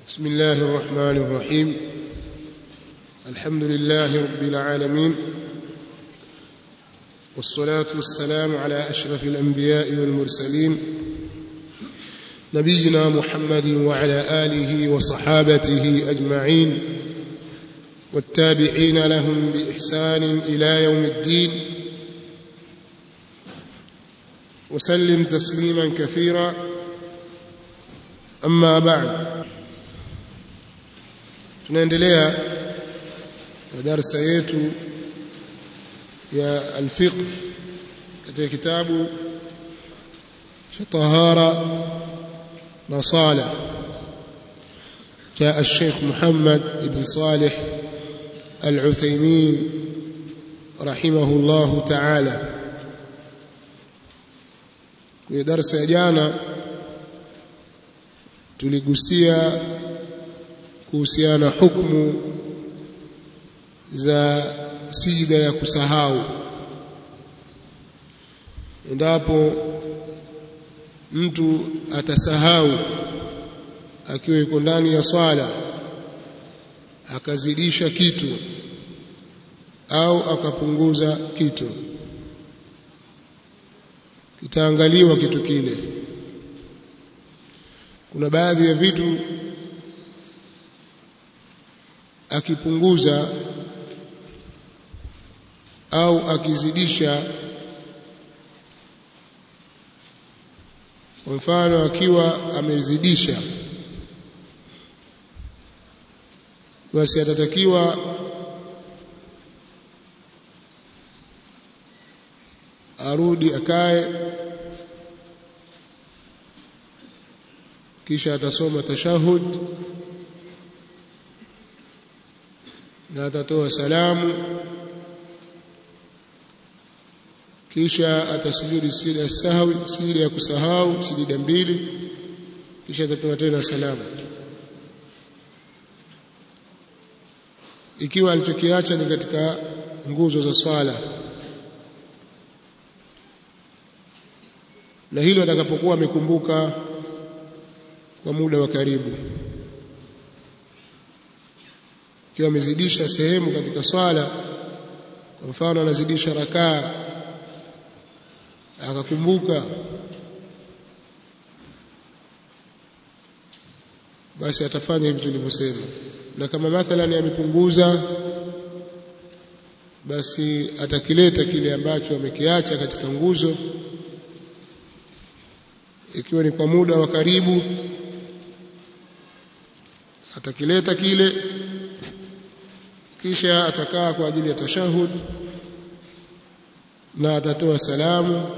بسم الله الرحمن الرحيم الحمد لله رب العالمين والصلاة والسلام على أشرف الأنبياء والمرسلين نبينا محمد وعلى آله وصحابته أجمعين والتابعين لهم بإحسان إلى يوم الدين وسلم تسليما كثيرا أما بعد tunaendelea na darsa yetu ya alfiqh katika kitabu cha tahara na sala cha الشيخ محمد بن صالح العثيمين رحمه الله تعالى kwenye darsa ya jana tuligusia kuhusiana hukumu za sijida ya kusahau endapo mtu atasahau akiwa yuko ndani ya swala akazidisha kitu au akapunguza kitu kitaangaliwa kitu kile kuna baadhi ya vitu akipunguza au akizidisha kwa mfano akiwa amezidisha basi atatakiwa arudi akae kisha atasoma tashahud na atatoa salamu kisha atasujudi sijida ya sahwi sijida ya kusahau sijida mbili kisha atatoa tena salamu ikiwa alichokiacha ni katika nguzo za swala na hilo atakapokuwa amekumbuka kwa muda wa karibu ikiwa amezidisha sehemu katika swala kwa mfano anazidisha rakaa akakumbuka basi atafanya hivi tulivyosema na kama mathalan amepunguza basi atakileta kile ambacho amekiacha katika nguzo ikiwa ni kwa muda wa karibu atakileta kile kisha atakaa kwa ajili ya tashahud na atatoa salamu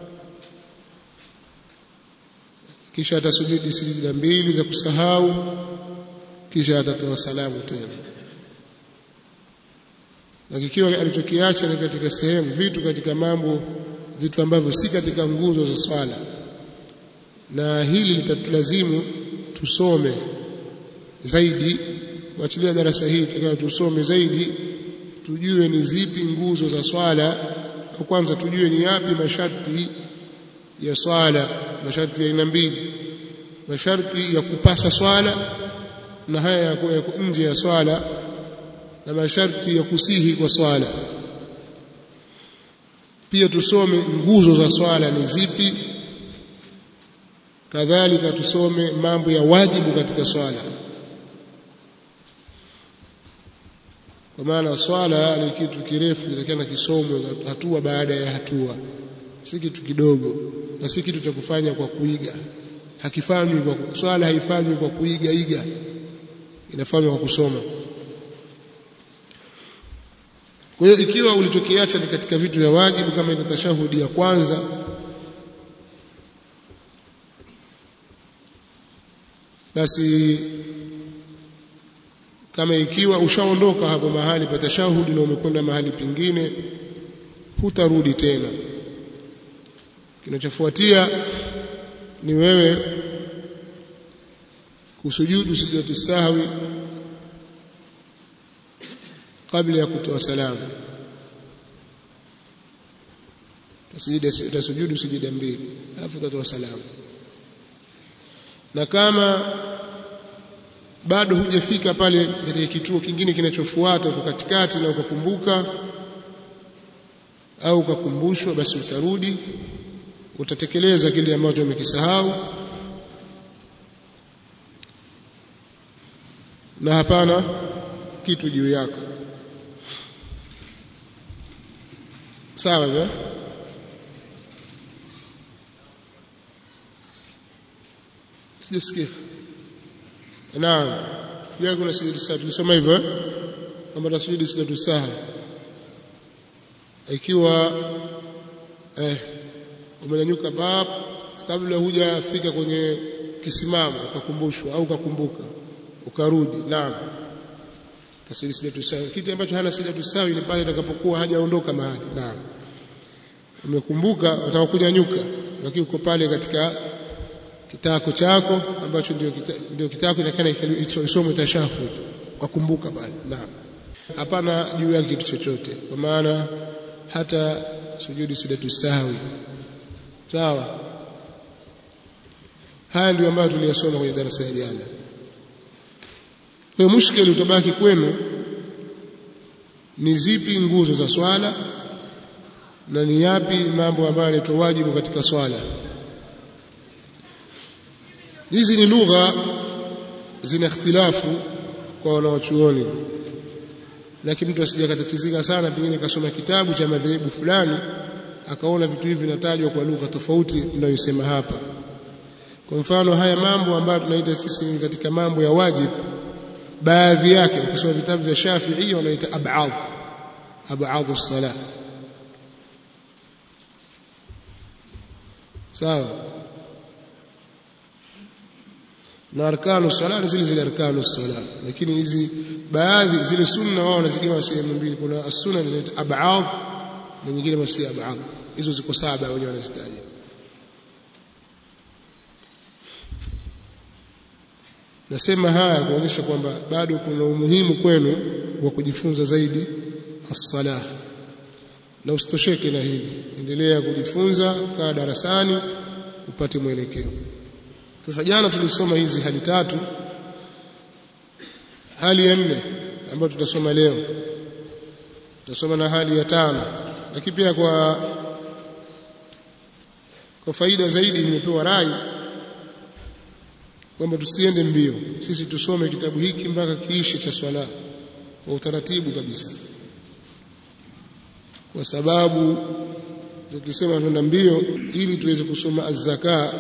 kisha atasujudi sijida mbili za kusahau kisha atatoa salamu tena na kikiwa alichokiacha ni katika sehemu vitu katika mambo vitu ambavyo si katika nguzo za swala na hili litatulazimu tusome zaidi kuachilia darasa hili tukawa tusome zaidi tujue ni zipi nguzo za swala au kwanza tujue ni yapi masharti ya swala masharti ya aina mbili masharti ya kupasa swala na haya yako nje ya swala na masharti ya kusihi kwa swala pia tusome nguzo za swala ni zipi kadhalika tusome mambo ya wajibu katika swala kwa maana swala ni kitu kirefu kitakiwa kisomwe hatua baada ya hatua si kitu kidogo na si kitu cha kufanya kwa kuiga hakifanywi kwa swala haifanywi kwa kuiga iga inafanywa kwa kusoma kwa hiyo ikiwa ulichokiacha ni katika vitu vya wajibu kama ile tashahudi ya kwanza basi kama ikiwa ushaondoka hapo mahali pa tashahudi na umekwenda mahali pengine hutarudi tena kinachofuatia ni wewe kusujudu sujudatu sahwi kabla ya kutoa salamu utasujudu sujida mbili alafu utatoa salamu na kama bado hujafika pale katika kituo kingine kinachofuata uko katikati na ukakumbuka au ukakumbushwa basi utarudi utatekeleza kile ambacho umekisahau na hapana kitu juu yako sawa ja sijasikia naam pia kuna sijudi saha tulisoma hivyo kwamba tasujudi sijadu saha ikiwa eh, umenyanyuka bab kabla hujafika kwenye kisimamo ukakumbushwa au ukakumbuka ukarudi naam tasiri sijatu sawi kitu ambacho hana sijatu sawi ni pale itakapokuwa hajaondoka mahali naam umekumbuka utaka kunyanyuka lakini uko pale katika kitako chako ambacho ndio kita, ndio kitako inakana isome tashahud ukakumbuka pale naam hapana juu yake kitu chochote kwa maana hata sujudi sijatu sawi sawa haya ndio ambayo tuliyasoma kwenye darasa ya jana kwa mushkeli utabaki kwenu ni zipi nguzo za swala na ni yapi mambo ambayo yanaitwa wajibu katika swala hizi ni lugha zina ikhtilafu kwa wanawachuoni lakini mtu asije akatatizika sana pengine kasoma kitabu cha madhehebu fulani akaona vitu hivi vinatajwa kwa lugha tofauti mnayosema hapa kwa mfano haya mambo ambayo tunaita sisi katika mambo ya wajibu baadhi yake ukisoma vitabu vya Shafi'i wanaita ab'ad ab'ad as-salah sawa na arkanu sala ni zile zile arkanu sala lakini hizi baadhi zile sunna wao wanazigawa sehemu mbili kuna as-sunna inaitwa ab'ad na nyingine masi ab'ad hizo ziko saba wenyewe wanazitaja nasema haya kuonyesha kwamba bado kuna umuhimu kwenu wa kujifunza zaidi as-salah na usitosheke na hili endelea kujifunza kaa darasani upate mwelekeo sasa jana tulisoma hizi hali tatu hali ya nne ambayo tutasoma leo tutasoma na hali ya tano lakini pia kwa kwa faida zaidi nimepewa rai kwamba tusiende mbio sisi tusome kitabu hiki mpaka kiishe cha swala kwa utaratibu kabisa kwa sababu tukisema tunaenda mbio ili tuweze kusoma az-zaka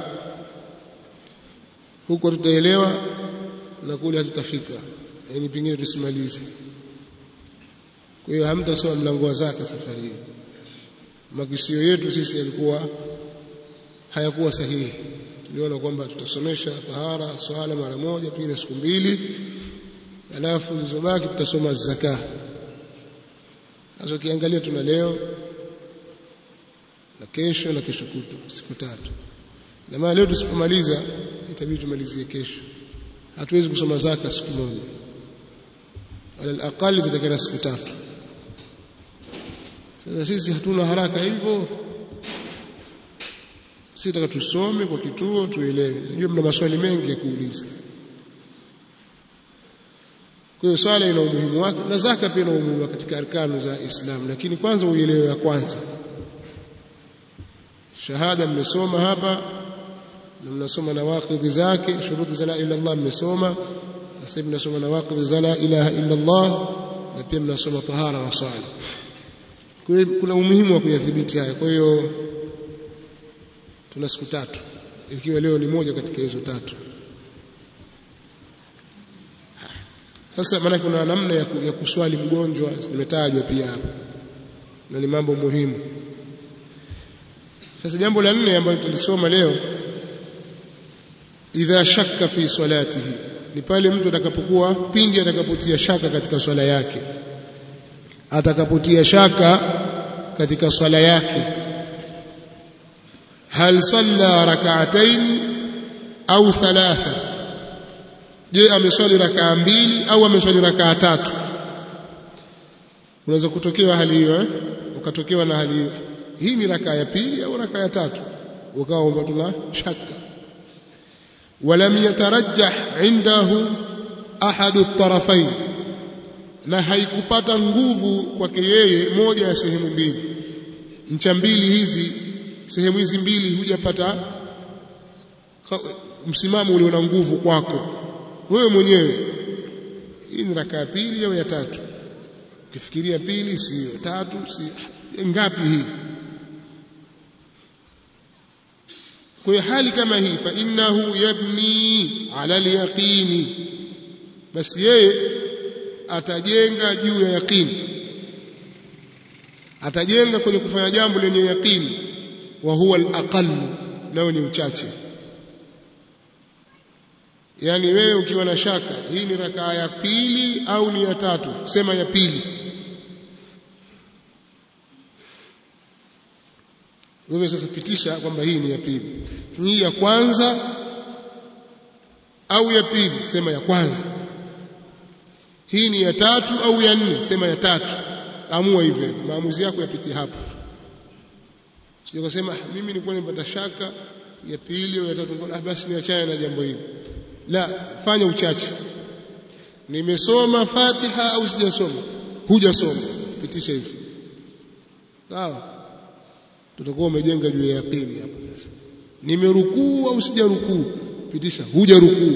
huko tutaelewa na kule hatutafika yani pengine tusimalize kwa hiyo hamtasoma mlango wa zaka safari hii makisio yetu sisi yalikuwa hayakuwa sahihi tuliona kwamba tutasomesha tahara swala mara moja pengine siku mbili alafu zilizobaki tutasoma zaka sasa ukiangalia tuna leo na kesho na kesho kutwa siku tatu na maana leo tusipomaliza itabidi tumalizie kesho hatuwezi kusoma zaka siku moja ala aqali tutakana siku tatu sasa sisi hatuna haraka hivyo sisi taka tusome kwa kituo tuelewe najua mna maswali mengi ya kuuliza kwa hiyo swala ina umuhimu wake na zaka pia ina umuhimu katika arkanu za Islam lakini kwanza uelewe ya kwanza shahada mmesoma hapa na mnasoma nawaqidhi zake shuruti za la ilaha illallah mmesoma sasa mnasoma nawaqidhi za la ilaha illallah na pia mnasoma tahara na swala kwa hiyo kuna umuhimu wa kuyadhibiti haya kwa hiyo tuna siku tatu ikiwa leo ni moja katika hizo tatu sasa maana kuna namna ya, ya kuswali mgonjwa zimetajwa pia hapa na ni mambo muhimu sasa jambo la nne ambalo tulisoma leo idha shakka fi salatihi ni pale mtu atakapokuwa pindi atakapotia shaka katika swala yake atakapotia shaka katika swala yake hal salla rak'atayn au thalatha je ameswali rakaa mbili au ameswali rakaa tatu unaweza kutokewa hali hiyo eh? ukatokewa na hali hiyo hii ni rakaa ya pili au rakaa ya tatu ukawa tuna shaka ولم يترجح عنده ahadu tarafain na haikupata nguvu kwake yeye moja ya sehemu mbili ncha mbili hizi sehemu hizi mbili hujapata msimamo ulio na nguvu kwako wewe mwenyewe hii ni raka ya pili au ya tatu ukifikiria pili sio tatu si ngapi hii kwa hali kama hii fa innahu yabni ala alyaqini basi yeye atajenga juu ya yaqini atajenga kwenye kufanya jambo lenye yaqini wa huwa al nao ni uchache yani wewe ukiwa na shaka hii ni rakaa ya pili au ni ya tatu sema ya pili wewe sasa pitisha kwamba hii ni ya pili hii ya kwanza au ya pili sema ya kwanza hii ni ya tatu au ya nne sema ya tatu amua hivyo maamuzi yako yapitie hapo sio kusema mimi nilikuwa nimepata shaka ya pili au ya tatu ah basi niachane na jambo hili la fanya uchache nimesoma Fatiha au sijasoma hujasoma pitisha hivi sawa tutakuwa umejenga juu ya yaqini hapo sasa nimerukuu au sijarukuu pitisha hujarukuu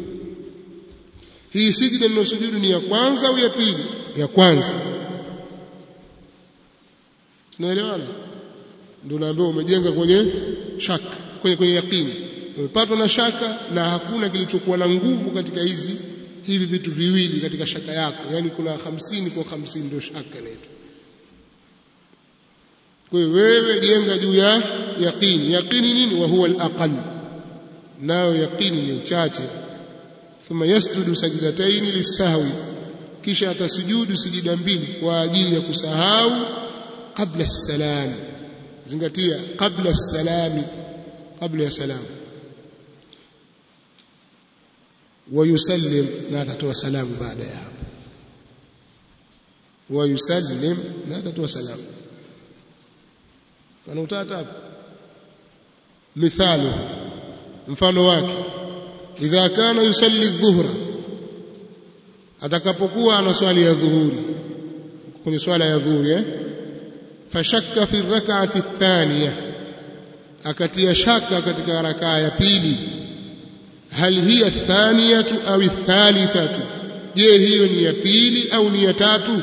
hii sijida ninosujudu ni ya kwanza au ya pili ya kwanza tunaelewana ndio naambiwa umejenga kwenye shaka kwenye kwenye yaqini umepatwa na shaka na hakuna kilichokuwa na nguvu katika hizi hivi vitu viwili katika shaka yako yani kuna hamsini kwa hamsini ndio shaka inaitwa kwa hiyo wewe jenga juu ya yaqini yaqini nini wa huwa al-aqall nayo yaqini ni uchache thumma yasjudu sajdatayn lisahwi kisha atasujudu sijida mbili kwa ajili ya kusahau kabla salam zingatia kabla salami kabla ya salamu ويسلم لا تتوى سلام بعد يا hapo ويسلم لا تتوى سلام kana utata hapo mithalo mfano wake idha kana yusalli dhuhra atakapokuwa ana swali ya dhuhuri kwenye swala ya dhuhuri eh fashakka fi rak'ati athaniya akatia shaka katika rakaa ya pili hal hiya athaniyatu au athalithatu je hiyo ni ya pili au ni ya tatu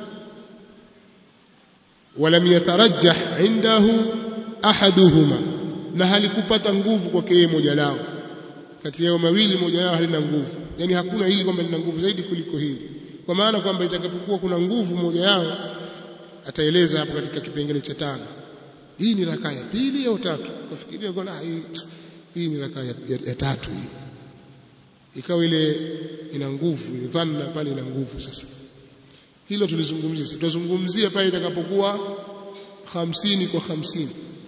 ولم يترجح عنده احدهما na halikupata nguvu kwake yeye moja lao kati yao mawili moja lao halina nguvu yani hakuna hili kwamba lina nguvu zaidi kuliko hili kwa maana kwamba itakapokuwa kuna nguvu moja yao ataeleza hapo katika kipengele cha tano hii ni rakaa ya pili au tatu kafikiria kwa hii hii ni rakaa ya, ya, ya tatu hii ikawa ile ina nguvu dhanna pale ina nguvu sasa hilo tulizungumzia tutazungumzia pale itakapokuwa hamsini kwa hamsini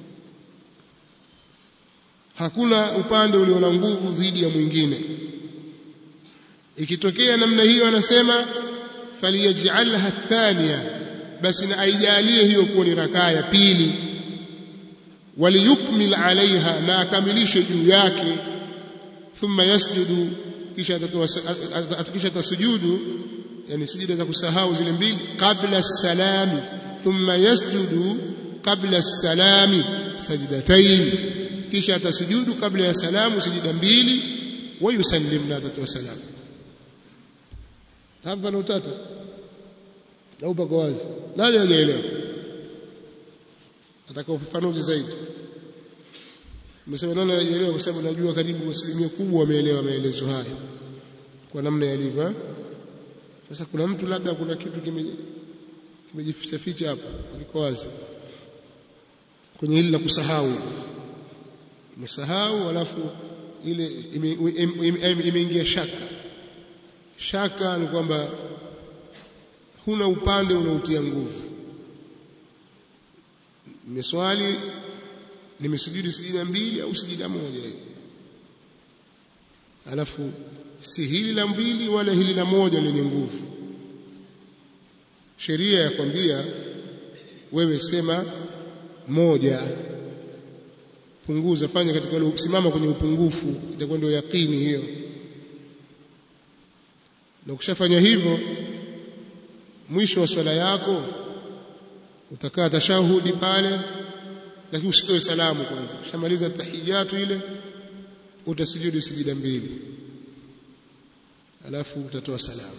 hakuna upande ulio na nguvu dhidi ya mwingine ikitokea namna hiyo anasema faliyaj'alha thania basi na aijalie hiyo kuwa ni rakaa ya pili waliyukmil alaiha na akamilishe juu yake thumma yasjudu kisha atatoa kisha tasujudu yani sijida za kusahau zile mbili kabla salami thumma yasjudu kabla salami sajdatayn kisha atasujudu kabla ya salamu sijida mbili wa yusallim na atatoa salamu hapa na utata au pako wazi nani hajaelewa ataka ufafanuzi zaidi Nimesema nani hajaelewa kwa sababu najua karibu asilimia kubwa wameelewa maelezo haya kwa namna yalivyo sasa kuna mtu labda kuna kitu kimejificha ficha hapo aliko wazi kwenye hili la kusahau umesahau alafu ile imeingia shaka shaka ni kwamba huna upande unaotia nguvu nimeswali nimesujudi sijida mbili au sijida moja hivi alafu si hili la mbili wala hili la moja lenye nguvu sheria ya kwambia wewe sema moja punguza fanya katika ule simama kwenye upungufu itakuwa ndio yakini hiyo na ukishafanya hivyo mwisho wa swala yako utakaa tashahudi pale lakini usitoe salamu kwanza ushamaliza tahiyatu ile utasujudu sijida mbili alafu utatoa salamu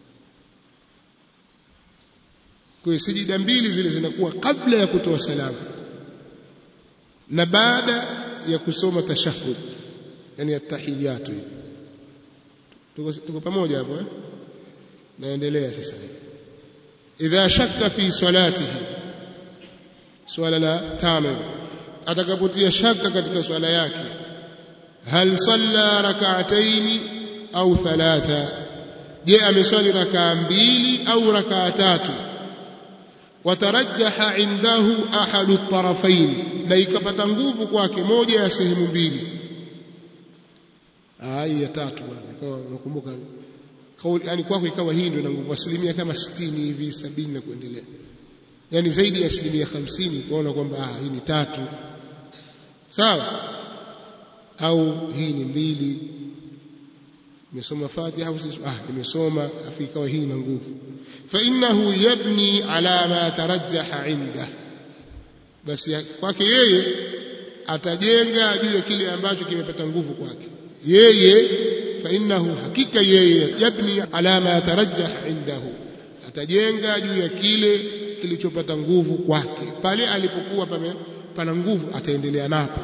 kwa hiyo sijida mbili zile zinakuwa kabla ya kutoa salamu na baada ya kusoma tashahud yani atahiyatu tuko tuko pamoja hapo eh naendelea sasa idha shakka fi salatihi swala la tano atakapotia shaka katika swala yake hal salla rak'atayn au thalatha je ameswali rakaa mbili au rakaa tatu watarajaha indahu ahadu tarafain na ikapata nguvu kwake moja ya sehemu mbili hii ya tatu bwana ikawa nakumbuka kauli yani kwako ikawa hii ndio ina nguvu asilimia kama 60 hivi 70 na kuendelea yani zaidi ya asilimia 50 kuona kwamba ah hii ni tatu sawa au hii ni mbili nimesoma Fatiha au ah nimesoma afu ikawa hii ina nguvu fa innahu yabni ala ma tarajjaha inda basi kwake yeye atajenga juu ya kile ambacho kimepata nguvu kwake yeye fa innahu hakika yeye yabni ala ma tarajjaha indahu atajenga juu ya kile kilichopata nguvu kwake pale alipokuwa pame pana nguvu ataendelea napo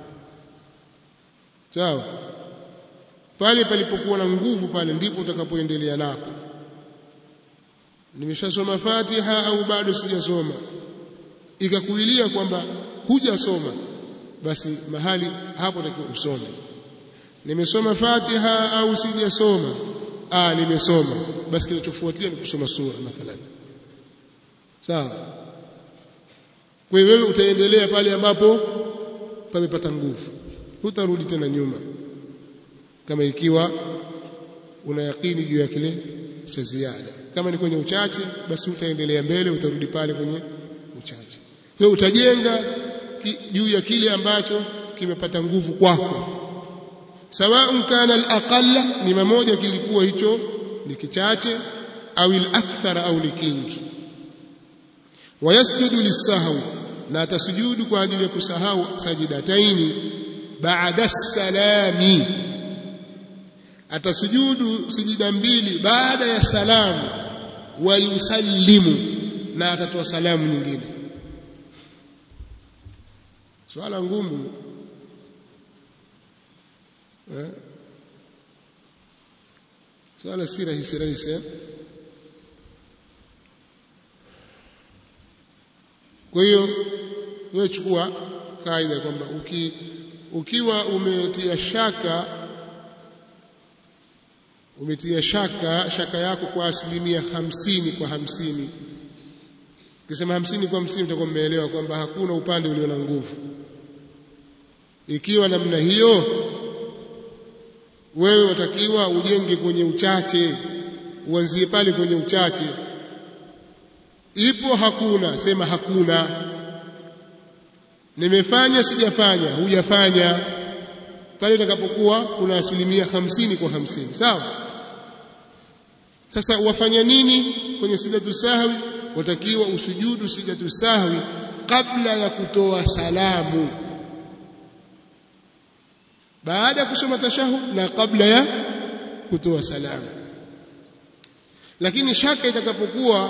sawa pale palipokuwa na nguvu pale ndipo utakapoendelea napo nimeshasoma Fatiha au bado sijasoma ikakuilia kwamba hujasoma basi mahali hapo takiwa usome nimesoma Fatiha au sijasoma ah nimesoma basi kinachofuatia ni kusoma sura mathalan sawa kwa hiyo wewe utaendelea pale ambapo pamepata nguvu hutarudi tena nyuma kama ikiwa una yakini juu ya kile cha ziada kama ni kwenye uchache basi utaendelea mbele utarudi pale kwenye uchache kwa utajenga juu ya kile ambacho kimepata nguvu kwako sawa kana al-aqalla ni mamoja kilikuwa hicho ni kichache au al-akthara au ni kingi wayasjudu lisahwi na atasujudu kwa ajili ya kusahau sajidataini baada salami atasujudu sijida mbili baada ya salamu wa yusallimu na atatoa salamu nyingine swala ngumu eh? swala si rahisi rahisi eh? kwa hiyo wewe chukua kaida kwamba uki, ukiwa umetia shaka umetia shaka shaka yako kwa asilimia hamsini kwa hamsini ukisema hamsini kwa hamsini utakuwa mmeelewa kwamba hakuna upande ulio na nguvu ikiwa namna hiyo wewe watakiwa ujenge kwenye uchache uanzie pale kwenye uchache ipo hakuna sema hakuna nimefanya sijafanya hujafanya pale itakapokuwa kuna asilimia hamsini kwa hamsini sawa sasa wafanya nini kwenye sijatu sahwi watakiwa usujudu sijatu sahwi kabla ya kutoa salamu baada ya kusoma tashahud na kabla ya kutoa salamu lakini shaka itakapokuwa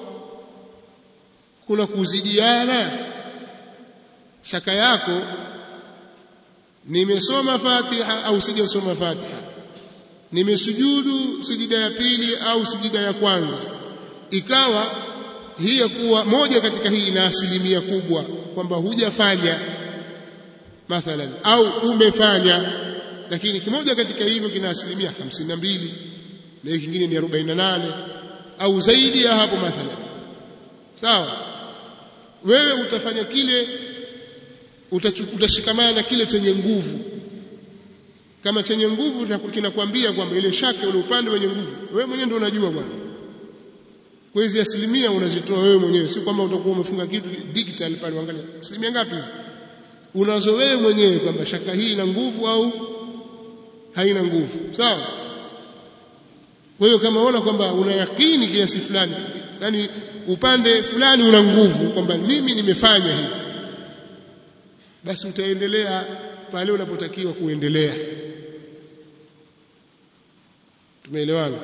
kuna kuzidiana shaka yako nimesoma Fatiha au sijasoma Fatiha nimesujudu sijida ya pili au sijida ya kwanza ikawa hii ya kuwa moja katika hii ina asilimia kubwa kwamba hujafanya mathalan au umefanya lakini kimoja katika hivyo kina asilimia hamsini na mbili na hiki kingine ni arobaini na nane au zaidi ya hapo mathalan sawa wewe utafanya kile utashikamana na kile chenye nguvu kama chenye nguvu kinakwambia kwamba ile shaka ule upande wenye nguvu wewe mwenyewe ndio unajua bwana kwa hizi asilimia unazitoa wewe mwenyewe si kwamba utakuwa umefunga kitu digital pale uangalia asilimia ngapi hizi unazo wewe mwenyewe kwamba shaka hii ina nguvu au haina nguvu sawa kwa hiyo kama unaona kwamba una yakini kiasi fulani yani upande fulani una nguvu kwamba mimi nimefanya hivi basi utaendelea pale unapotakiwa kuendelea tumeelewana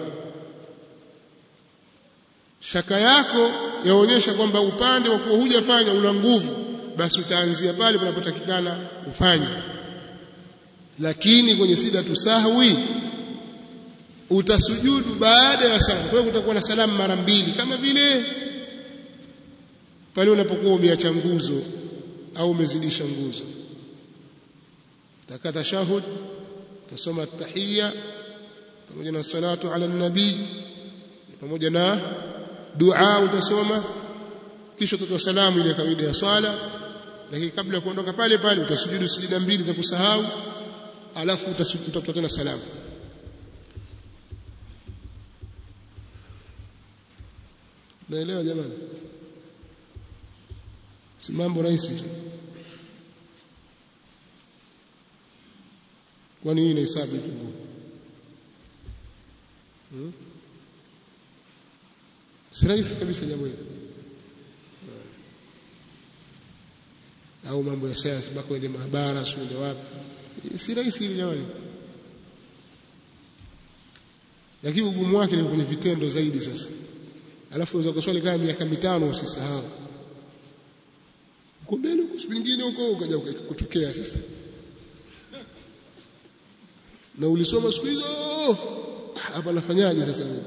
shaka yako yaonyesha kwamba upande wa kuwa hujafanya una nguvu basi utaanzia pale panapotakikana ufanye lakini kwenye sida tusahwi utasujudu baada ya salamu kwa hiyo kutakuwa na salamu mara mbili kama vile pale unapokuwa umeacha nguzo au umezidisha nguzo takata tashahud tasoma tahiyya pamoja na salatu ala nabii pamoja na dua utasoma kisha utatoa salamu ile kawaida ya swala lakini kabla ya kuondoka pale pale utasujudu sujida mbili za kusahau alafu utatoa tena salamu naelewa jamani si mambo rahisi tu kwani hii inahesabu tu hmm? si rahisi kabisa jambo hili au mambo ya sayansi mpaka uende maabara uende wapi si rahisi hili jamani lakini ugumu wake ni kwenye vitendo zaidi sasa alafu unaweza kuswali kama miaka mitano usisahau uko mbele huko siku nyingine huko ukaja kutokea sasa na ulisoma siku hizo hapa nafanyaje sasa mimi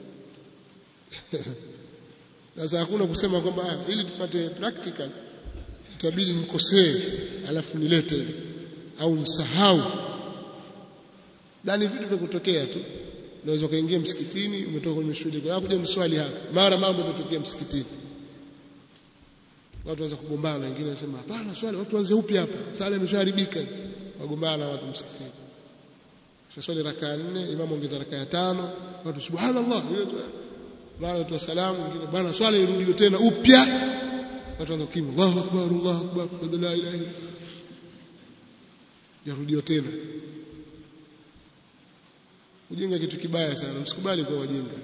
sasa hakuna kusema kwamba ili tupate practical itabidi nikosee alafu nilete au nisahau ndani vitu vya kutokea tu unaweza ukaingia msikitini umetoka kwenye shughuli kwa kuja mswali hapa mara mambo yametokea msikitini watu waanza kugombana wengine wanasema hapana swali watu waanze upya hapa sala imeshaharibika wagombana watu msikitini swali rakaa nne imamu ongeza rakaa tano watu subhanallah mara watu salamu wengine bwana swala irudiwe tena upya watu waanza kukimu Allahu akbar Allahu akbar la ilaha illa yarudiwa tena ujinga kitu kibaya sana msikubali kuwa wajinga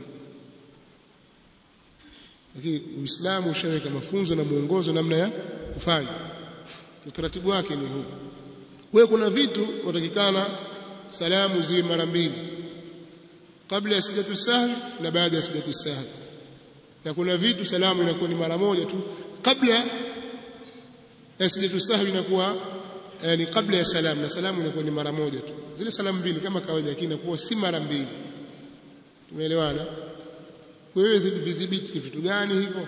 lakini uislamu ushaweka mafunzo na mwongozo namna ya kufanya utaratibu wake ni huu kwa kuna vitu watakikana salamu ziwe mara mbili kabla ya sijatu sahwi na baada ya sijatu sahwi na kuna vitu salamu inakuwa ni mara moja tu kabla ya sijatu sahwi inakuwa yani kabla ya salamu na salamu inakuwa ni mara moja tu zile salamu mbili kama kawaida lakini inakuwa si mara mbili tumeelewana kwa hiyo vidhibiti ni vitu gani hivyo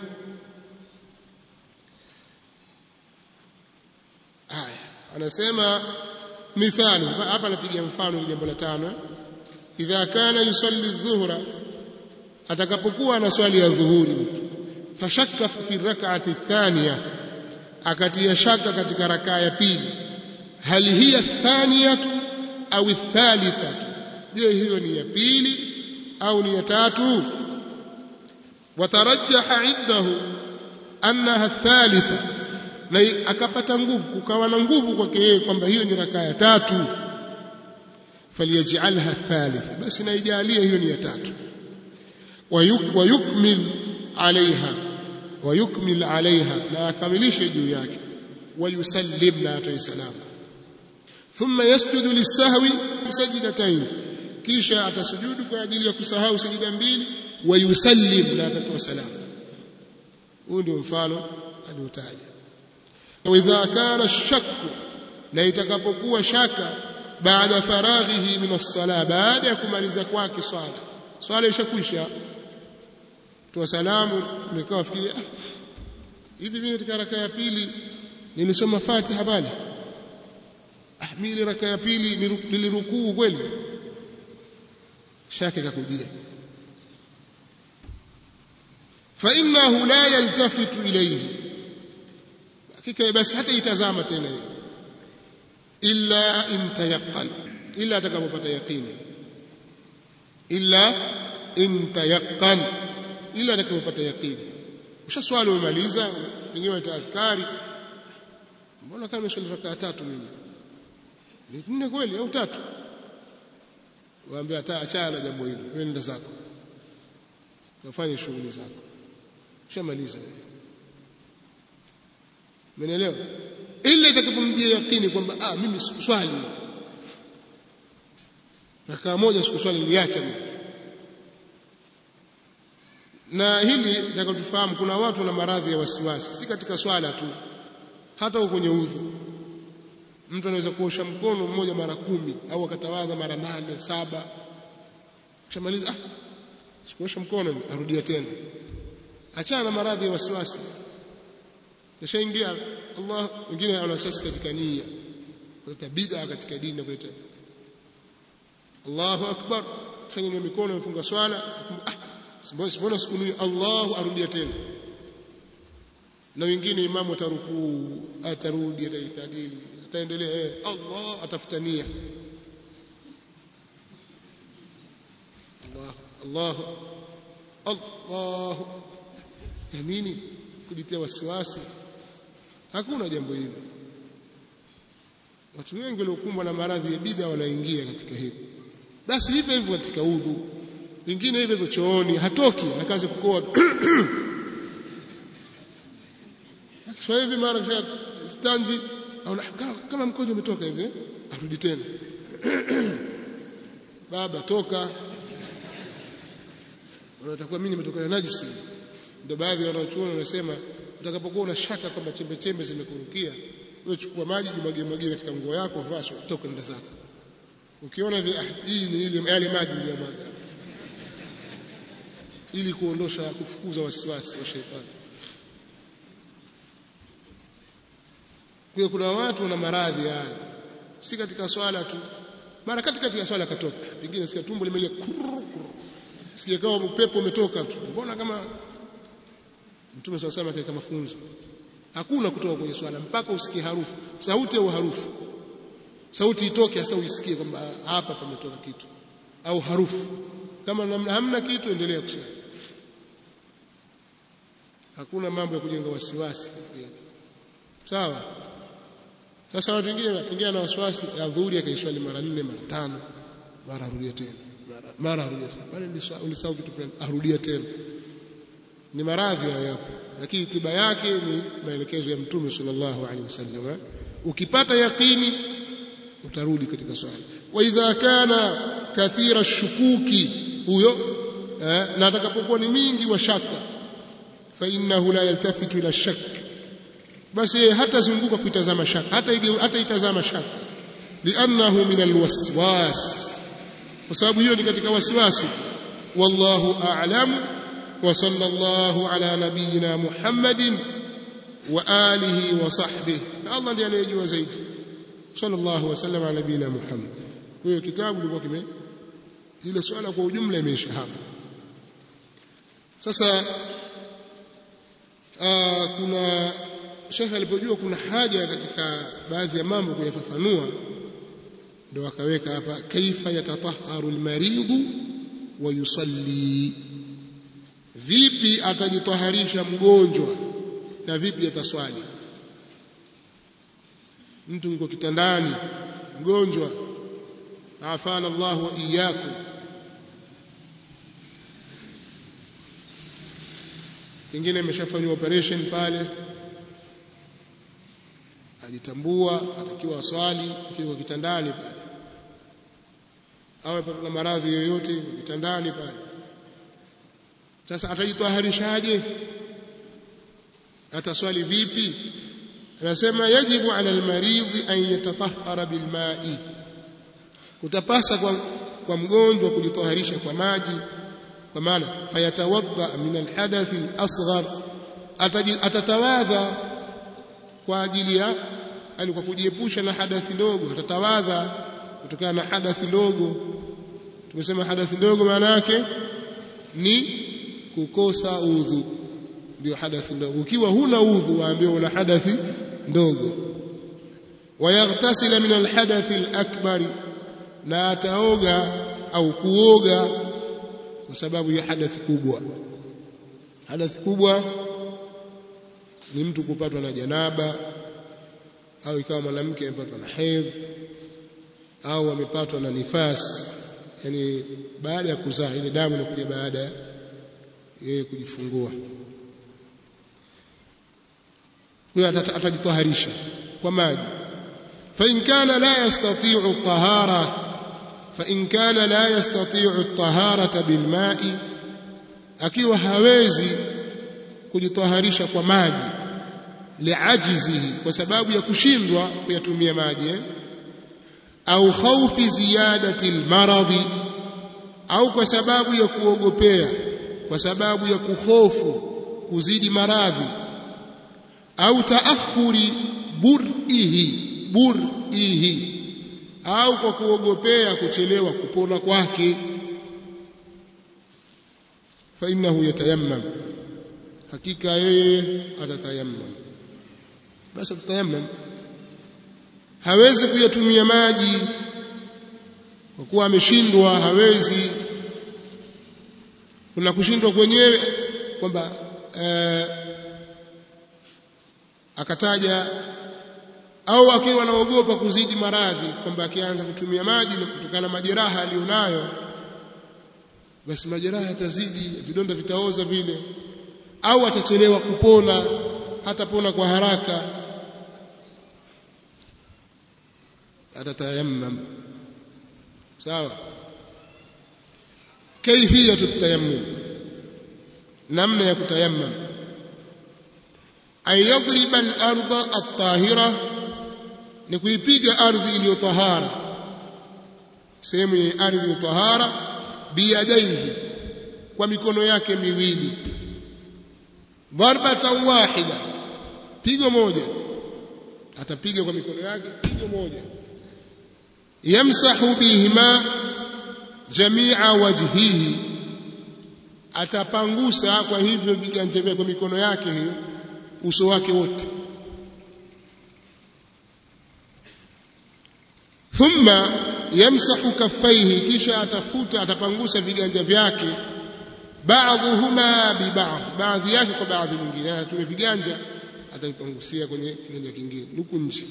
haya anasema mithali hapa anapiga mfano jambo la tano idha kana yusalli dhuhra atakapokuwa anaswali ya dhuhuri mtu fashakka fi rak'ati thaniya akatia shaka katika rakaa ya pili hal hiya thaniyatu au thalithatu je hiyo ni ya pili au ni ya tatu watarajjaha indahu annaha thalitha na akapata nguvu kukawa na nguvu kwake yeye kwamba hiyo ni rakaa ya tatu falyajalha thalitha basi naijalie hiyo ni ya tatu wayukmil alaiha wayukmil alaiha na akamilishe juu yake wayusallim na atoe salamu thumma yasjudu lisahwi sajidatayn kisha atasujudu kwa ajili ya kusahau sajida mbili wayusallim na atatoa salamu huu ndio mfano aliotaja واذا كان الشك na itakapokuwa shaka baada faraghihi min as-sala baada ya kumaliza kwake swala swala ishakwisha toa salamu umekaa fikiria ah, hivi mimi katika raka ya pili nilisoma Fatiha bali ah mimi raka ya pili nilirukuu kweli shaka kakujia fa innahu la yaltafitu ilayhi hakika basi hata itazama tena hiyo illa intayaqan illa atakapopata yaqini illa intayaqan illa atakapopata yaqini ushaswali umemaliza wenyewe utaadhkari mbona kama nimeswali rakaa tatu mimi ni nne kweli au tatu waambia hata achana jambo hilo wewe nenda zako kafanye shughuli zako shamaliza umeelewa ila itakapomjia yakini kwamba ah mimi sikuswali rakaa moja sikuswali niliacha mimi na hili nataka tufahamu kuna watu wana maradhi ya wasiwasi si katika swala tu hata huko kwenye udhu mtu anaweza kuosha mkono mmoja mara kumi au akatawadha mara nane saba kishamaliza ah sikuosha mkono arudia tena achana na maradhi ya wasiwasi kishaingia Allah wengine ana wasiwasi katika nia kuleta bid'a katika dini na kuleta Allahu akbar fanya mikono mfunga swala ah mbona siku hii Allahu arudia tena na wengine imamu atarukuu atarudi ataitadili ataendelea eh Allah atafutania Allah Allah Allah ya nini kujitia wasiwasi hakuna jambo hilo watu wengi waliokumbwa na maradhi ya bid'a wanaingia katika hili basi hivyo hivyo katika udhu vingine hivyo hivyo chooni hatoki anakaza kukoa sasa hivi mara kisha stanji au kama mkojo umetoka hivi arudi tena baba toka unatakuwa mimi nimetokana najisi ndio baadhi ya wanachuoni wanasema utakapokuwa una shaka kwamba chembe chembe zimekurukia wewe chukua maji jimwagie mwagie katika nguo yako vaa toka nenda zako ukiona hivi ah hii ni ile yale maji niliyomwaga ili kuondosha kufukuza wasiwasi wa shetani kwa kuna watu wana maradhi haya si katika swala tu mara kati katika swala katoka pengine sikia tumbo limelia sija kama upepo umetoka tu mbona kama mtume swalla sallam katika mafunzo hakuna kutoka kwenye swala mpaka usikie harufu sauti au harufu sauti itoke hasa uisikie kwamba hapa pametoka kitu au harufu kama hamna kitu endelea kuswali hakuna mambo ya kujenga wasiwasi sawa sasa watu wengine pengine na wasiwasi ya dhuhuri akaiswali mara nne mara tano mara arudia tena mara mara arudia tena bali ulisahau kitu fulani arudia tena ni maradhi hayo yapo lakini tiba yake ni maelekezo ya mtume sallallahu alaihi wasallam ukipata yaqini utarudi katika swala wa idha kana kathira shukuki huyo eh, na atakapokuwa ni mingi wa shaka fa innahu la yaltafitu ila shak basi hatazunguka kuitazama shaka hata hata itazama shaka li'annahu min alwaswas kwa sababu hiyo ni katika wasiwasi wallahu a'lam wa sallallahu ala nabiyyina muhammadin wa alihi wa sahbihi Allah ndiye anayejua zaidi sallallahu wasallam ala nabiyina muhammad kwa hiyo kitabu kilikuwa kime ile swala kwa ujumla imeisha hapa sasa aa, kuna shekhe alipojua kuna haja katika baadhi ya mambo kuyafafanua ndio akaweka hapa kaifa yatataharu almaridhu wa yusalli vipi atajitaharisha mgonjwa na vipi ataswali mtu yuko kitandani mgonjwa afana Allah wa iyyakum pengine ameshafanywa operation pale ajitambua atakiwa aswali akiwa kitandani pale awe na maradhi yoyote kitandani pale sasa atajitaharishaje ataswali vipi anasema yajibu ala almaridhi an yatatahhara bilma'i kutapasa kwa, kwa mgonjwa kujitaharisha kwa maji kwa maana fayatawadda min alhadath alasghar atatawadha kwa ajili ya yani kwa kujiepusha na hadathi ndogo atatawadha kutokana na hadathi ndogo tumesema hadathi ndogo maana yake ni kukosa udhu ndio hadathi ndogo ukiwa huna udhu waambiwa una hadathi ndogo wayaghtasila min alhadathi alakbari na ataoga au kuoga kwa sababu ya hadathi kubwa hadathi kubwa ni mtu kupatwa na janaba au ikawa mwanamke amepatwa na hedhi au amepatwa na nifasi yani baada ya kuzaa ile damu inakuja baada yeye kujifungua huyo atajitaharisha kwa maji فإن كان لا يستطيع الطهارة فإن كان لا يستطيع الطهارة بالماء akiwa hawezi kujitaharisha kwa maji liajizihi kwa sababu ya kushindwa kuyatumia maji eh? au khaufi ziyadati almaradhi au kwa sababu ya kuogopea kwa sababu ya kuhofu kuzidi maradhi au taakhuri burihi burihi au kwa kuogopea kuchelewa kupona kwake fa innahu yatayammam hakika yeye atatayammam basi atatayammam hawezi kuyatumia maji kwa kuwa ameshindwa hawezi kuna kushindwa kwenyewe kwamba eh, akataja au akiwa anaogopa kuzidi maradhi kwamba akianza kutumia maji na kutokana na majeraha aliyonayo basi majeraha yatazidi vidonda vitaoza vile au atachelewa kupona hatapona kwa haraka atatayammam sawa kaifiyatu tayammum namna ya kutayammam ay yadriba al-ardha at-tahira ni kuipiga ardhi iliyo tahara sehemu yenye ardhi ya tahara biyadaihi kwa mikono yake miwili darbatan wahida pigo moja atapiga kwa mikono yake pigo moja yamsahu bihima jamia wajhihi atapangusa kwa hivyo viganja vyake kwa mikono yake hiyo uso wake wote thumma yamsahu kaffaihi kisha atafuta atapangusa viganja vyake baadhuhuma bibadhi baadhi yake kwa baadhi nyingine anatumia viganja ataipangusia kwenye kiganja kingine huku nje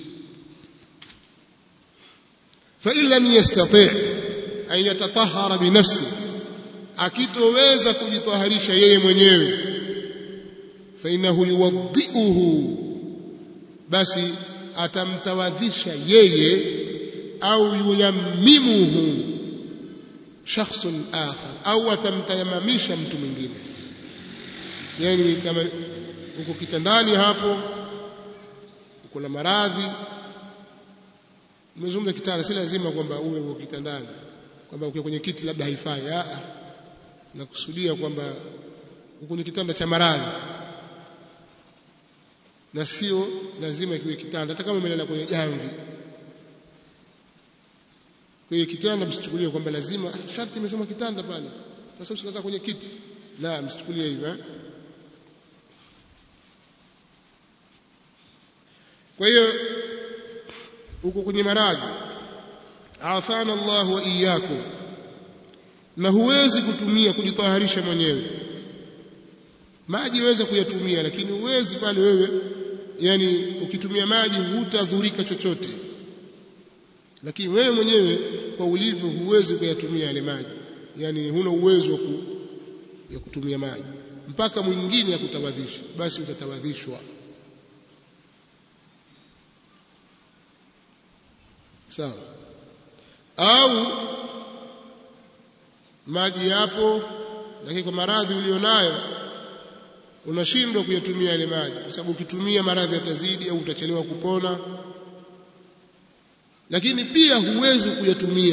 fa in lam yastati' an yatatahhara bi nafsi akitoweza kujitaharisha yeye mwenyewe fa innahu yuwaddi'uhu basi atamtawadhisha yeye au yuyammimuhu shakhsun akhar au atamtayamamisha mtu mwingine yani kama uko kitandani hapo uko na maradhi umezungumza kitanda si lazima kwamba uwe uko kitandani kwamba ukiwa kwenye kiti labda haifai a nakusudia kwamba uko kwenye kitanda cha maradhi na sio lazima kiwe kitanda hata kama umelala kwenye jamvi kwenye kitanda msichukulie kwamba lazima sharti imesema kitanda pale sasa usikaa kwenye kiti la msichukulie hivyo eh? kwa hiyo uko kwenye maradhi afana Allah wa iyyakum na huwezi kutumia kujitaharisha mwenyewe maji waweza kuyatumia lakini huwezi pale wewe yani ukitumia maji hutadhurika chochote lakini wewe mwenyewe kwa ulivyo huwezi kuyatumia yale maji yani huna uwezo ku, ya kutumia maji mpaka mwingine akutawadhisha basi utatawadhishwa sawa au maji yapo lakini kwa maradhi ulionayo unashindwa kuyatumia yale maji kwa sababu ukitumia maradhi yatazidi au utachelewa kupona lakini pia huwezi kuyatumia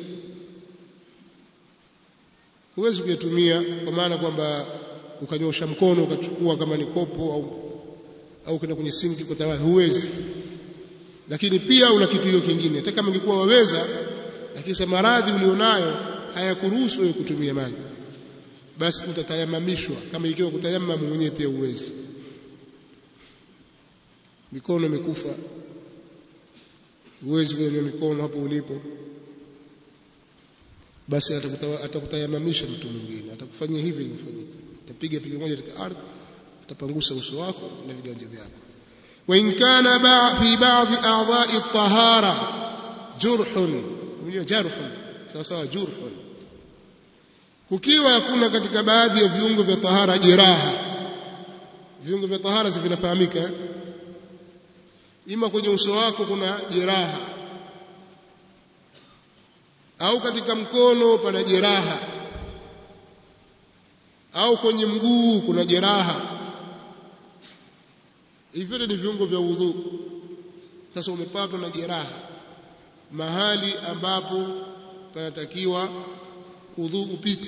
huwezi kuyatumia kwa maana kwamba ukanyosha mkono ukachukua kama ni kopo au au kwenda kwenye sinki kwa tawala huwezi lakini pia una kitu hiyo kingine hata kama ingekuwa waweza lakini sa maradhi ulionayo hayakuruhusu wewe kutumia maji basi utatayamamishwa kama ikiwa kutayamamu mwenyewe pia uwezi mikono imekufa huwezi kunyanyua mikono hapo ulipo basi atakutayamamisha mtu mwingine atakufanyia hivi ilivyofanyika atapiga pigo moja katika ardhi atapangusa uso wako na viganja vyako وإن كان في بعض أعضاء الطهارة جرح جرح sawa sawa jurhun kukiwa hakuna katika baadhi ya viungo vya tahara jeraha viungo vya tahara si vinafahamika ima kwenye uso wako kuna jeraha au katika mkono pana jeraha au kwenye mguu kuna jeraha hivyo ni viungo vya udhu sasa umepatwa na jeraha mahali ambapo panatakiwa udhu upite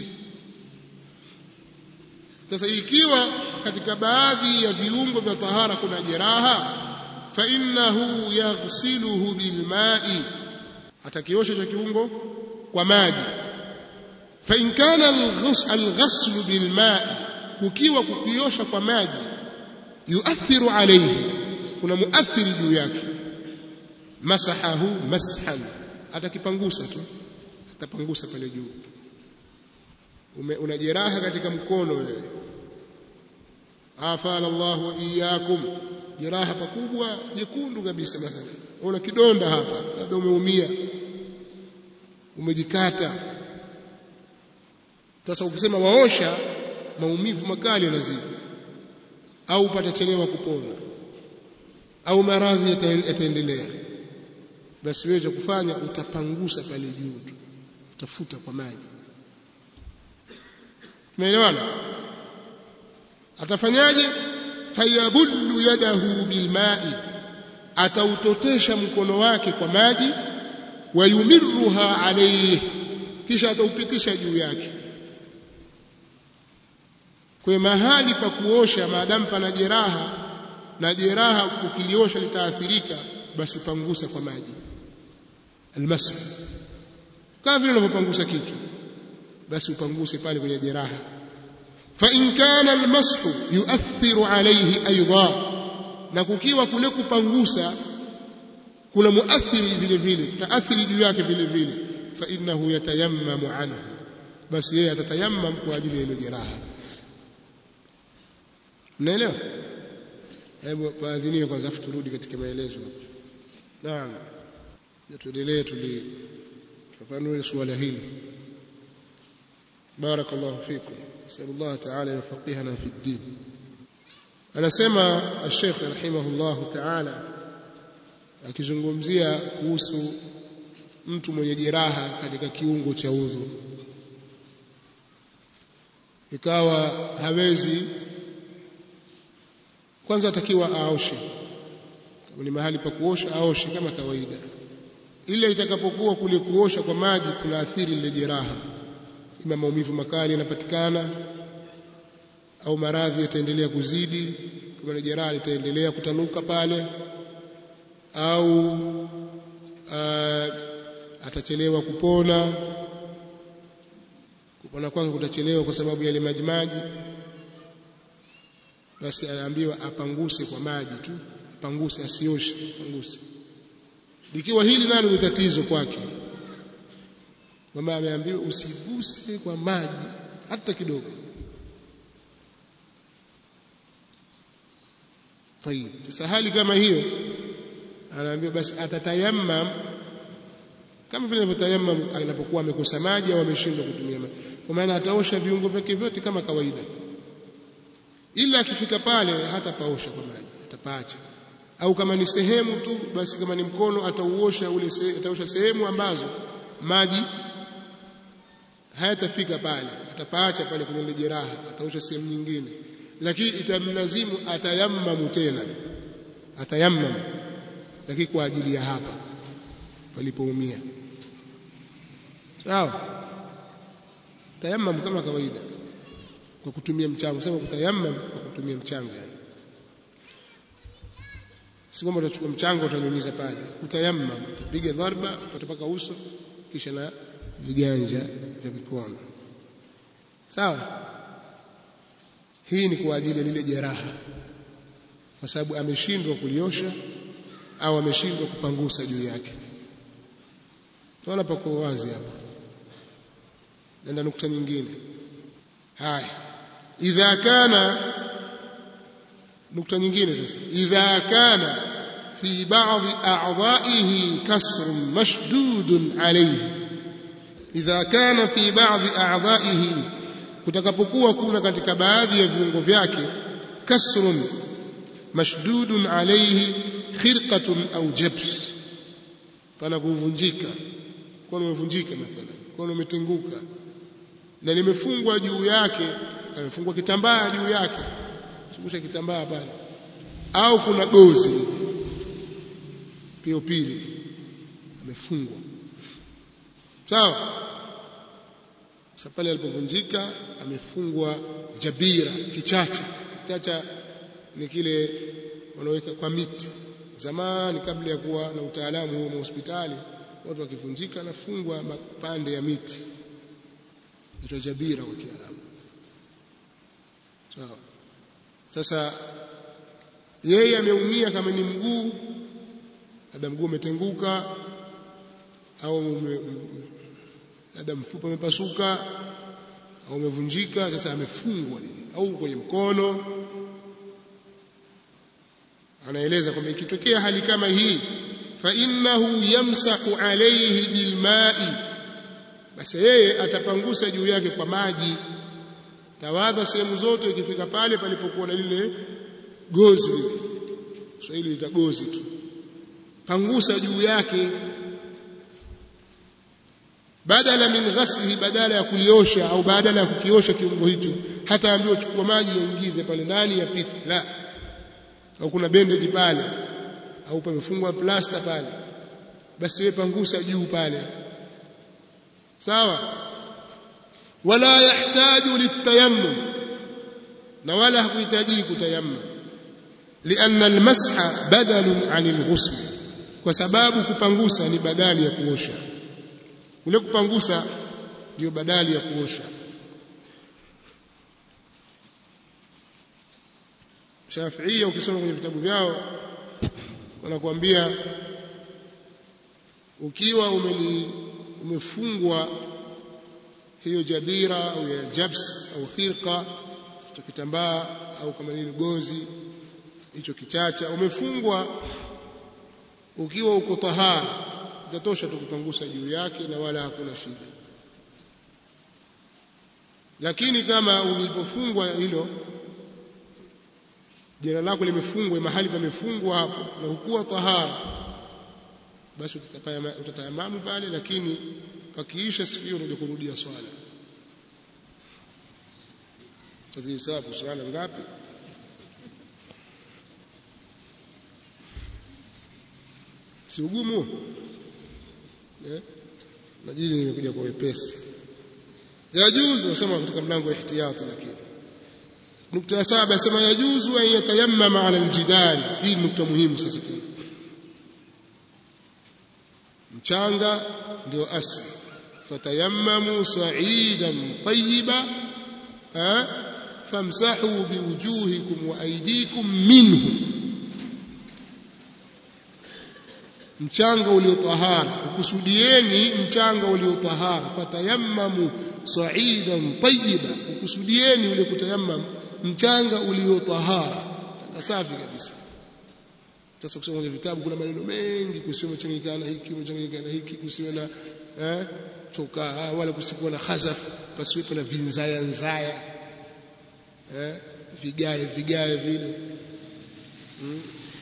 sasa ikiwa katika baadhi ya viungo vya tahara kuna jeraha fa innahu yaghsiluhu bilma'i atakiosha cha kiungo kwa maji fa in kana alghaslu bilma'i kukiwa kukiosha kwa maji yuathiru alayhi kuna muathiri juu yake masahahu mashan atakipangusa tu atapangusa pale juu una jeraha katika mkono wewe afala Allah wa iyyakum jeraha pakubwa jekundu kabisa mathalan una kidonda hapa labda umeumia umejikata sasa ukisema waosha maumivu makali yanazidi au patachelewa kupona au maradhi yataendelea basi wewe cha kufanya utapangusa pale juu tu utafuta kwa maji umeelewana atafanyaje fayabullu yadahu bilma'i atautotesha mkono wake kwa maji wayumirruha alayhi kisha ataupitisha juu yake kwa mahali pa kuosha maadamu pana jeraha na jeraha ukiliosha litaathirika basi pangusa kwa maji almasu kama vile unavyopangusa kitu basi upanguse pale kwenye jeraha fa in kana almashu yuathiru alayhi aidan na kukiwa kule kupangusa kuna muathiri vile vile taathiri juu yake vile vile fa innahu yatayammamu anhu basi yeye atatayammam kwa ajili ya ile jeraha mnaelewa hebu paadhiniwe kwanza afu turudi katika maelezo naam tuendelee tulifafanue suala hili بارك الله فيكم نسأل الله تعالى يفقهنا في الدين anasema الشيخ رحمه الله تعالى akizungumzia kuhusu mtu mwenye jeraha katika kiungo cha udhu ikawa hawezi kwanza atakiwa aoshe kama ni mahali pa kuosha aoshe kama kawaida ile itakapokuwa kule kuosha kwa maji kuna athiri lile jeraha ima maumivu makali yanapatikana au maradhi yataendelea kuzidi kama ni jeraha litaendelea kutanuka pale au uh, atachelewa kupona kupona kwanza kutachelewa kwa sababu yale maji maji basi anaambiwa apanguse kwa maji tu apanguse asioshe apanguse ikiwa hili nalo ni tatizo kwake kwamba ameambiwa usiguse kwa maji hata kidogo tayib sasa hali kama hiyo anaambiwa basi atatayammam kama vile anavyotayammam anapokuwa amekosa maji au ameshindwa kutumia maji kwa maana ataosha viungo vyake vyote kama kawaida ila akifika pale hata paosha kwa maji atapaacha au kama ni sehemu tu basi kama ni mkono atauosha ule se, ataosha sehemu ambazo maji hayatafika pale atapaacha pale kwenye jeraha ataosha sehemu nyingine lakini itamlazimu atayammamu tena atayammamu lakini kwa ajili ya hapa palipoumia sawa tayammam kama kawaida kwa kutumia mchanga sema kutayammam kwa kutumia mchanga yani si kwamba utachukua mchanga utanyunyiza pale utayammam piga dharba utapaka uso kisha na viganja vya mikono sawa hii ni kwa ajili ya lile jeraha kwa sababu ameshindwa kuliosha au ameshindwa kupangusa juu yake tunaona pako wazi hapa nenda nukta nyingine haya idha kana nukta nyingine sasa idha kana fi ba'dhi a'dha'ihi kasrun mashdudun alayhi idha kana fi ba'dhi a'dha'ihi kutakapokuwa kuna katika baadhi ya viungo vyake kasrun mashdudun alayhi khirqatun au jabs pana kuvunjika mkono umevunjika mathalan mkono umetenguka na limefungwa juu yake amefungwa kitambaa juu yake shusha kitambaa pale au kuna gozi pio pili amefungwa sawa sasa pale alipovunjika amefungwa jabira kichacha kichacha ni kile wanaweka kwa miti zamani kabla ya kuwa na utaalamu huo hospitali watu wakivunjika nafungwa mapande ya miti inaitwa jabira kwa Kiarabu sawa sasa yeye ameumia kama ni mguu labda mguu umetenguka au labda mfupa umepasuka au umevunjika sasa amefungwa au kwenye mkono anaeleza kwamba ikitokea hali kama hii fa innahu yamsahu alayhi bilma'i basi yeye atapangusa juu yake kwa maji tawadha sehemu zote ikifika pale palipokuwa na lile gozi lile Kiswahili lita gozi tu pangusa juu yake badala min ghaslihi badala ya kuliosha au badala ya kukiosha kiungo hicho hata ambiwa chukua maji yaingize pale ndani yapite la au kuna bandage pale au pamefungwa plasta pale basi wewe pangusa juu pale sawa wala yahtaju litayammum na wala hakuhitaji kutayammum لأن المسح بدل عن الغسل kwa sababu kupangusa ni badali ya kuosha ule kupangusa ndio badali ya kuosha Shafiia ukisoma kwenye vitabu vyao wanakuambia ukiwa umeli, umefungwa hiyo jabira au ya jabs au khirqa cha kitambaa au kama ni gozi hicho kichacha umefungwa ukiwa uko tahara itatosha tu kupangusa juu yake na wala hakuna shida lakini kama ulipofungwa hilo jera lako limefungwa mahali pamefungwa hapo na hukuwa tahara basi utatayamamu pale lakini pakiisha siku hiyo unaja kurudia swala tazihesabu swala ngapi si ugumu eh majini imekuja kwa wepesi yajuzu nasema katika mlango wa ihtiyati lakini nukta ya saba yasema yajuzu an yatayammama ala aljidal hii nukta muhimu sasa mchanga ndio asli fatayammamu sa'idan tayyiba famsahu biwujuhikum wa aydikum minhu mchanga uliotahara ukusudieni mchanga uliotahara fatayammamu sa'idan tayyiba ukusudieni ule kutayammam mchanga uliotahara na safi kabisa sasa kusoma kwenye vitabu kuna maneno mengi kusiwe mchanganyikana hiki mchanganyikana hiki kusiwe na eh choka wala kusikuwa na khazaf pasiwepo na vinzaya nzaya eh vigae vigae vile hmm.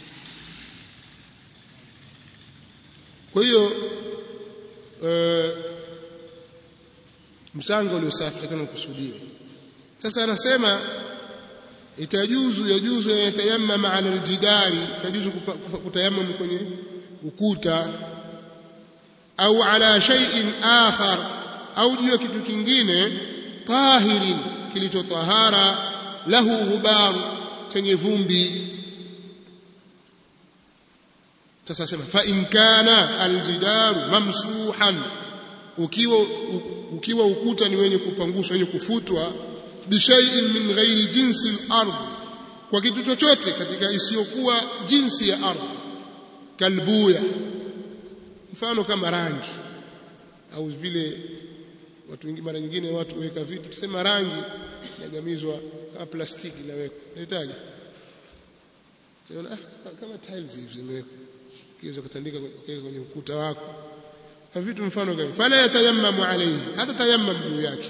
kwa hiyo e, mchanga uliosafi takana kusudiwa sasa anasema itajuzu yajuzu yatayammama ala aljidari tajuzu kutayammam kwenye ukuta au ala shay'in akhar au juu ya kitu kingine tahirin kilichotahara lahu ghubar chenye vumbi sasa sema fa in kana aljidaru mamsuhan ukiwa ukiwa ukuta ni wenye kupanguswa wenye kufutwa bishai'in min ghairi jinsi al-ard kwa kitu chochote katika isiyokuwa jinsi ya ardhi kalbuya mfano kama rangi au vile watu wengi mara nyingine watu weka vitu tusema rangi inagamizwa kama plastiki inawekwa unahitaji ah, kama tiles hivi zimewekwa kiweza kutandika kwenye ukuta wako na vitu mfano gani fala yatayammamu alayhi hata tayammam juu yake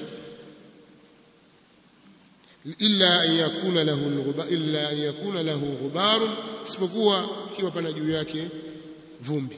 illa an yakuna lahu al-ghubar illa an yakuna lahu ghubar isipokuwa ikiwa pana juu yake vumbi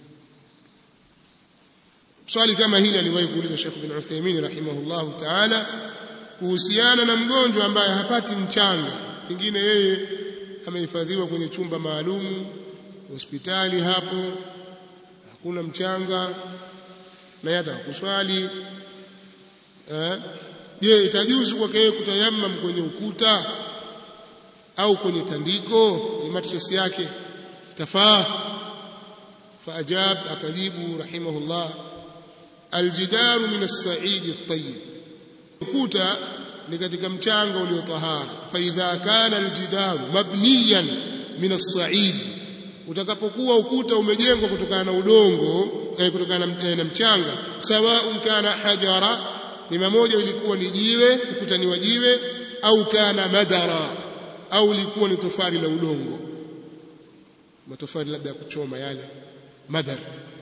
swali kama hili aliwahi kuuliza Sheikh bin Uthaymeen rahimahullahu ta'ala kuhusiana na mgonjwa ambaye hapati mchanga pengine yeye amehifadhiwa kwenye chumba maalumu hospitali hapo hakuna mchanga na yata kuswali eh je itajuzu kwake yeye kutayammam kwenye ukuta au kwenye tandiko ni mattress yake itafaa faajab akajibu rahimahullah aljidaru min as-sa'id at-tayyib ukuta ni katika mchanga uliotahara fa idha kana aljidaru mabniyan min as-sa'id utakapokuwa ukuta umejengwa kutokana na udongo eh, kutokana na, na mchanga sawa kana hajara ni mamoja ilikuwa ni jiwe ukuta ni wa jiwe au kana madara au ilikuwa ni tofali la udongo matofali labda ya kuchoma yale madar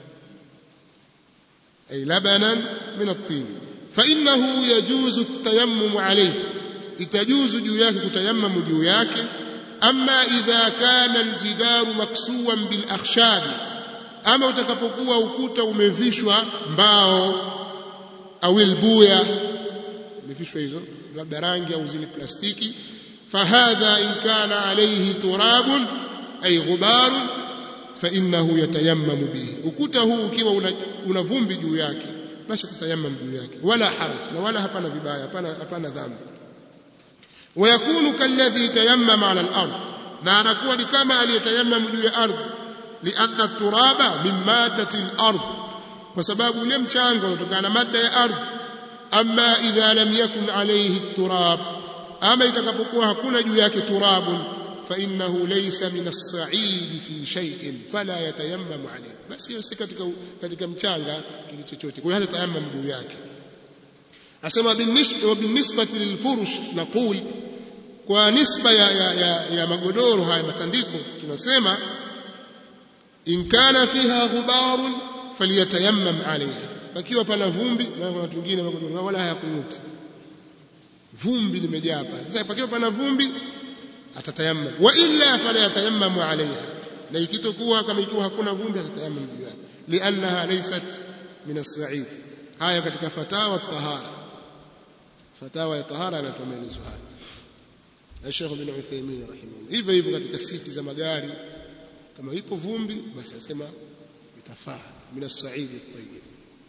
ay labanan min at-tin fa innahu yajuzu at-tayammum alayhi itajuzu juu yake kutayammamu juu yake amma idha kana aljidaru maksuwan bil akhshab ama utakapokuwa ukuta umevishwa mbao au ilbuya umevishwa hizo labda rangi au zile plastiki fahadha in kana alayhi turabun ay ghubar fa innahu yatayammamu bihi ukuta huu ukiwa una, una vumbi juu yake basi tutayammam juu yake wala haraj na wala hapana vibaya hapana hapana dhambi ويكون كالذي تيمم على الأرض na anakuwa ni kama aliyetayammam juu ya ardhi lianna turaba min maddati al-ard kwa sababu ule mchanga unatokana na mada ya ardhi amma idha lam yakun alayhi turab ama itakapokuwa hakuna juu yake turabun fa innahu laysa min as-sa'id fi shay'in fala yatayammam alayhi basi hiyo si katika katika mchanga kile chochote kwa hiyo hata tayammam juu yake asema binisbati lilfurush naqul kwa nisba ya, ya, ya, ya magodoro haya matandiko tunasema in kana fiha ghubarun falyatayammam alayha pakiwa pana vumbi na kuna watu wengine magodoro wala hayakunuti vumbi limejaa pale sasa pakiwa pana vumbi atatayammam wa illa fala yatayammam alayha na ikitokuwa kama ikiwa hakuna vumbi atatayammam juu yake liannaha laysat min as-sa'id haya katika fatawa tahara fatawa ya tahara anatoa maelezo haya na Sheikh bin Uthaymeen rahimahullah hivyo hivyo katika siti za magari kama ipo vumbi basi asema itafaa min as-sa'id at-tayyib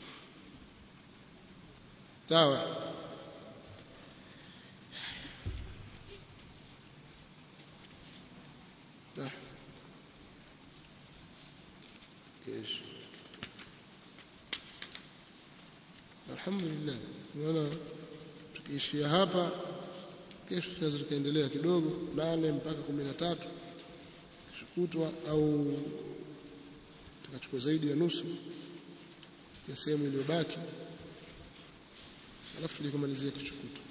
sawa ايش alhamdulillah naona tukiishia hapa kesho tunaweza tukaendelea kidogo nane mpaka kumi na tatu kishukutwa au tukachukua zaidi ya nusu ya sehemu iliyobaki alafu tulikomalizia kishukutwa